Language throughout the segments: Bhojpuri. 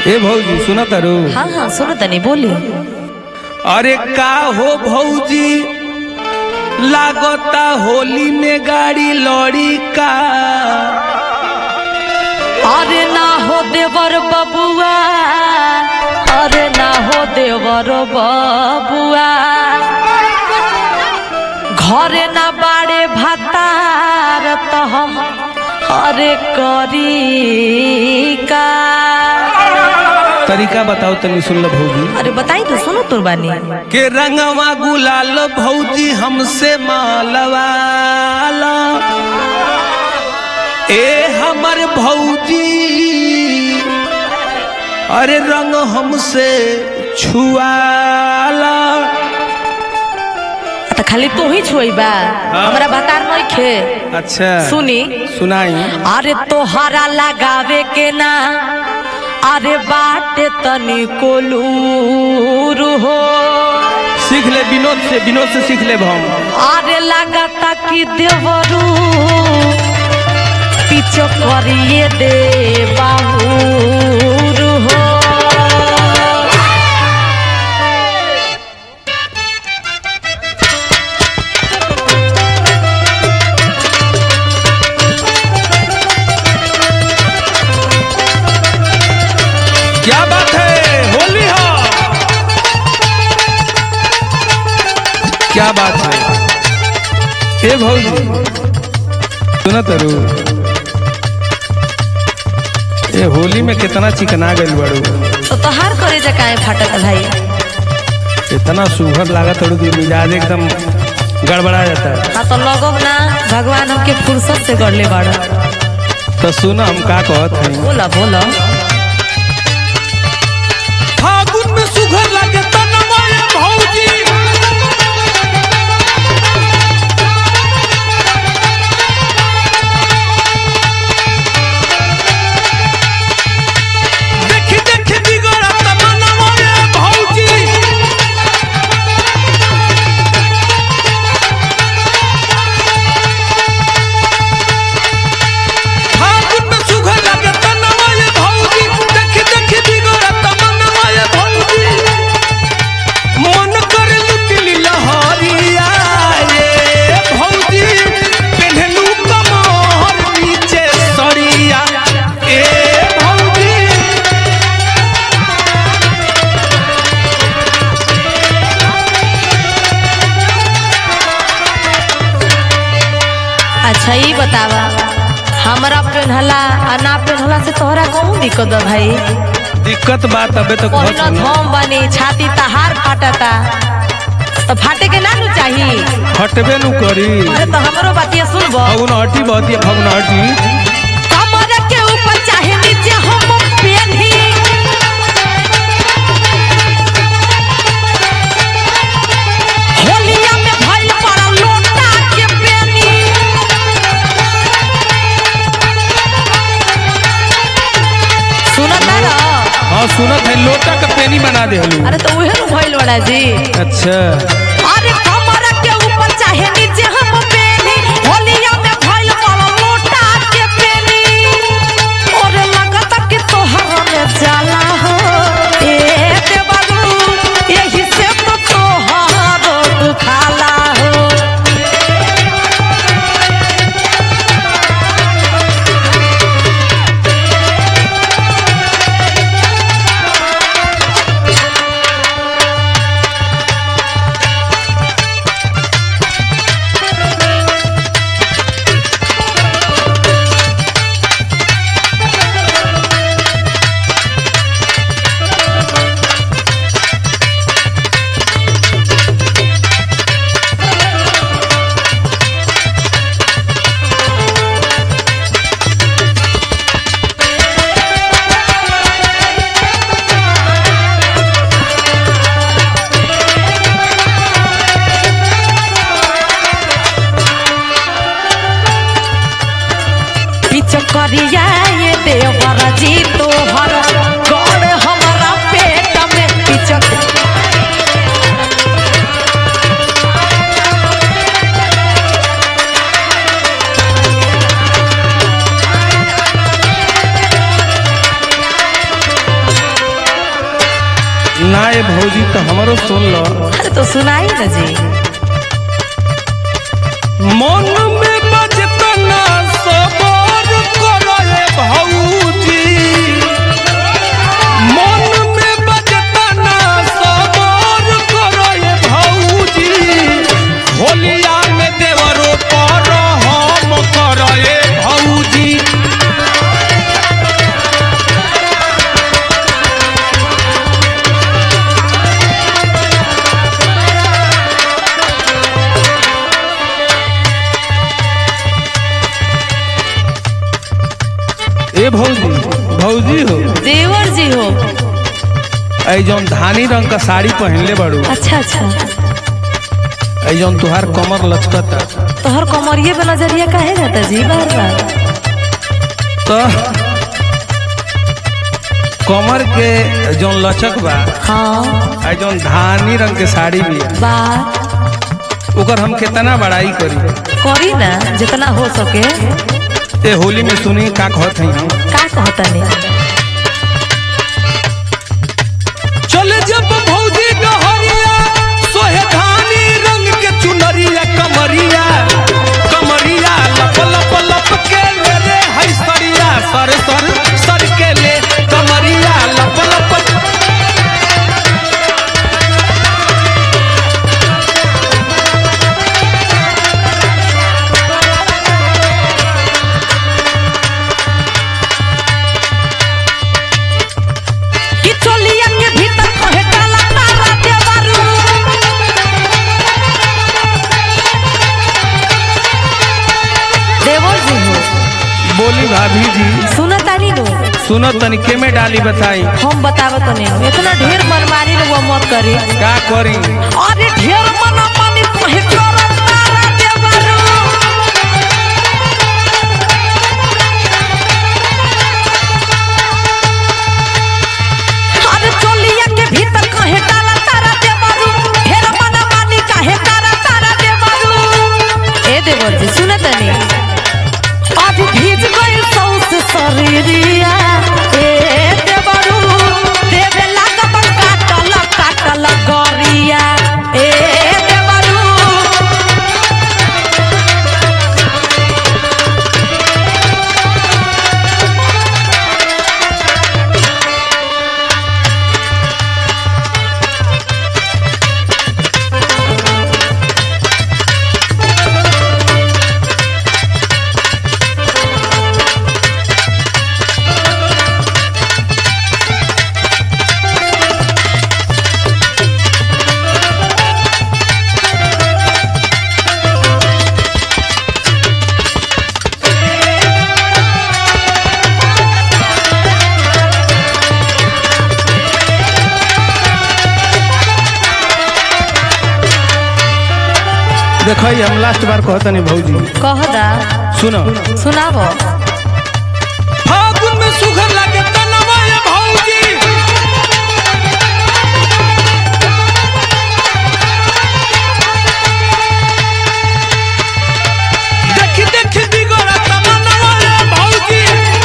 ए भौजी सुना तारू हाँ हाँ सुनो तनी बोली अरे का हो भौजी लागता होली में गाड़ी लड़ी का अरे ना हो देवर बबुआ अरे ना हो देवर बबुआ घरे ना बाड़े भातार तो हम अरे करी का तरीका बताओ तनी सुन लो भौजी अरे बताई तो सुनो तुरबानी के रंगवा गुलाल भौजी हमसे मालवाला ए हमर भौजी अरे रंग हमसे छुआला तो खाली तू ही छोइबा हमरा बतार नहीं खे अच्छा सुनी सुनाई अरे तोहरा लगावे के ना अरे बाटे तनी कोलूर हो सीख ले विनोद से विनोद से सीख ले हम अरे लगाता कि देवरू पीछो करिए दे बाबूर हो क्या बात है होली हो क्या बात है ए भौजी सुना तरू ए होली में कितना चिकना गइल बाड़ू तो तोहार करे जा काहे फाटल भाई इतना सुघर लागत तड़ू कि मिजाज एकदम गड़बड़ा जाता है हाँ तो लगब ना भगवान हमके फुर्सत से गढ़ले बाड़ा तो सुना हम का कहत हैं बोला बोला फागुन में सुघर लागे तनवा ये भौजी देखी देखी बिगड़ा तमन्नवा ये भौजी फागुन में सुघर लागे तनवा ये भौजी देखी देखी बिगड़ा तमन्नवा ये भौजी मन कर लुटली लहरिया ये भौजी पेन्हलू कमर नीचे सड़िया ए भौजी अच्छा ये बतावा हमरा पेन्हला आ ना पेन्हला से तोहरा कौन दिक्कत है भाई दिक्कत बात अबे तक पहिला धोम बनी छाती तहार फाटता तो फाटे के ना नु चाही हटबे नु करी अरे तो हमरो बातिया सुनबो फगुन हटी बहुत ही फगुन हटी कमर के ऊपर चाहे नीचे हम पेन्ही होलिया में भइल पड़ा लोटा के पेनी सुनता ना हाँ सुनत है लोटा का पेनी बना दे हलू अरे तो उहे नु भइल बड़ा जी अच्छा अरे कमर के ऊपर चाहे नीचे हम पेनी होलिया में भइल पड़ा लोटा के पेनी और लगता कि तोहरा में जाला हो ए देवरू यही से तो तोहरा दुखाला हो ए भौजी तो हमरो सुन लो अरे तो सुनाई ना जी मन में बजतना सबर करे भौजी मन में बजतना सबर करे भौजी होलिया में देवरो पर हम करे भौजी ए भौजी भौजी हो देवर जी हो ऐ जौन धानी रंग का साड़ी पहनले बाड़ू अच्छा अच्छा ऐ जौन तुहार कमर लचकता तोहर कमरिए पे नजरिया काहे जाता जी बार बार तो कमर के जौन लचक बा हाँ ऐ जौन धानी रंग के साड़ी भी है बात ओकर हम कितना बड़ाई करी करी ना जितना हो सके ए होली में सुनी का कहत हई हम का कहता नहीं चले जब भौजी डहरिया सोहे धानी रंग के चुनरिया कमरिया कमरिया लप लप लप के ले रे हई सरिया सर सर सर के ले कमरिया लप लप कि चोलिया के भीतर कहे काला तारा देवरू देवर जी हो बोली भाभी जी सुना तानी लो सुनो तनिके में डाली बताई हम बतावत नहीं इतना ढेर मनमानी लोग मत करी का करी अरे ढेर मनमानी कहे काला तारा देवरू अरे चोलिया के भीतर कहे काला तारा देवरू ढेर मनमानी कहे काला तारा देवरू ए देवर जी सुनत नहीं आज भीज गई सौस शरीरिया ए देवरू देवे लागब काटल काटल गरिया ए देवरू देखो हम लास्ट बार कहतनी भौजी कह दा सुनो सुनाबो फागुन में सुघर लागे तनवा ये भौजी देखी देखी बिगड़ा तमनवा ये भौजी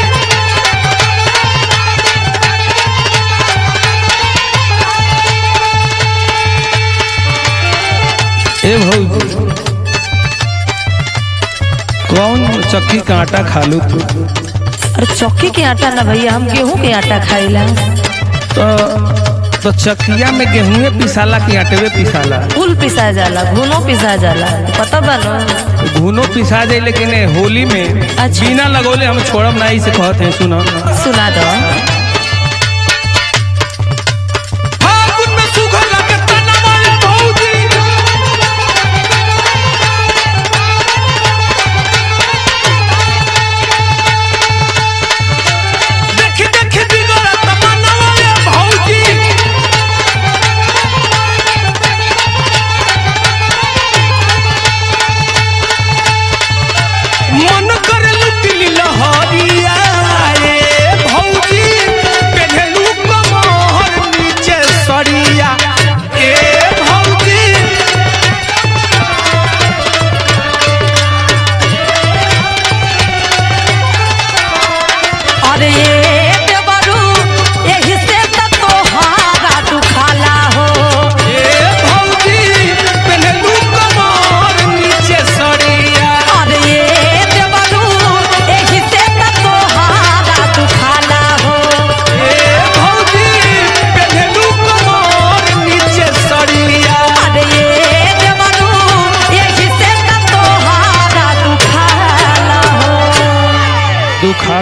ए भौजी कौन चक्की का आटा खालू तू अरे चौकी के आटा ना भैया हम गेहूं के आटा खाइला तो तो चकिया में गेहूं पिसाला कि आटवे पिसाला फूल पिसा जाला घुनो पिसा जाला पता बा न घुनो पिसा जाए लेकिन ए होली में अच्छा। बिना लगोले हम छोड़ब नहीं से कहते हैं सुनो सुना दो फागुन में सुघर लागे तनवा ये भौजी देखी देखी बिगड़ा तमनवा ये भौजी मन कर लुटिली लहरिया रे भौजी पेढ़ेलू कमर नीचे सरिया ए भौजी अरे ये देवरू यही से त तोहारा दुखाला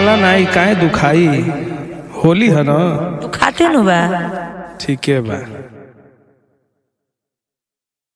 दुखाला नहीं काहे दुखाई होली है ना तू खाते नु बा ठीक है बा